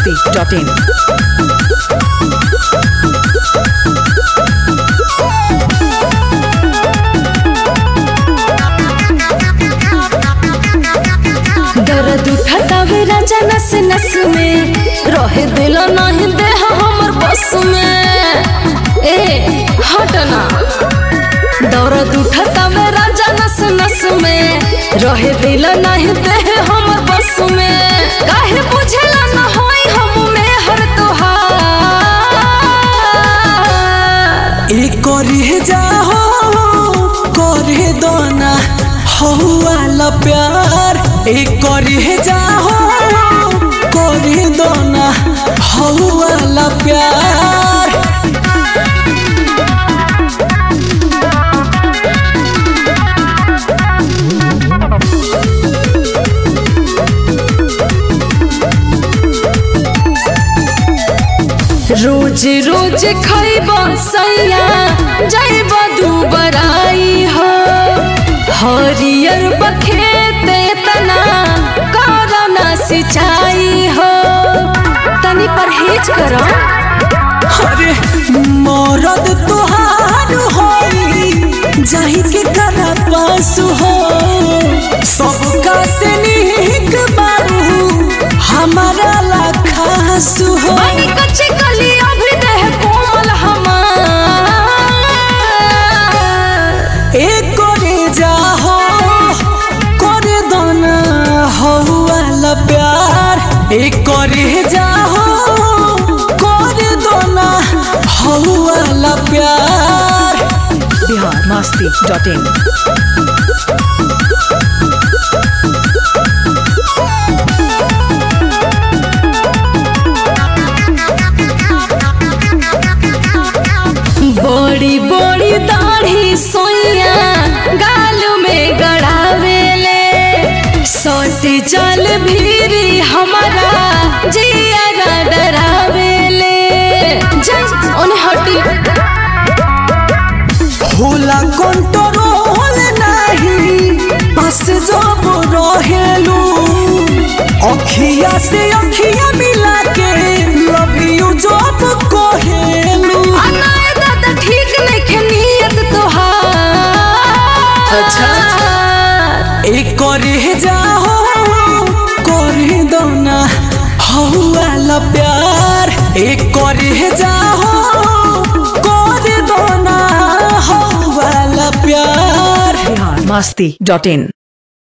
masti.in. दर्द उठातावे राजा नस नस में रहे दिल नहीं देह हमर बस में ए हटना दर्द उठातावे राजा नस नस में रहे दिल नहीं देह हमर बस में काहे बुझला न होई हम में हर तोहार ए करे जाहो करे दोना हौवाला प्यार ए करे जाहो करे दोना हौवाला प्यार रोज रोज खैब सैया जैब दुबराई हो हरियर बखेत तना करना सिंचाई हो तनी परहेज करो अरे मरद तोहार होई जाहि के करा पास हो सबका से निक बारू हमारा ला खास हो बनी कच्चे कली अभी देह कोमल हमार ए करे जाहो करे दोना हौवाला प्यार ए करे जाहो करे दोना हौवाला प्यार Bihar masti.in. बड़ी बड़ी दाढ़ी सोइया गाल में गड़ावेले सोटी जल भीरी हमारा जिया डरावेले जय ओने हटी होला कंट्रोल नाही बस जब रहेलू अखिया से अखिया मिला के लव यू जब कहेलू अनाए दादा ठीक नहीं नियत तोहार अच्छा। ए करे जाहो करे दोना हौवाला प्यार ए करे जाहो करे दोना हौवाला प्यार Bihar masti.in.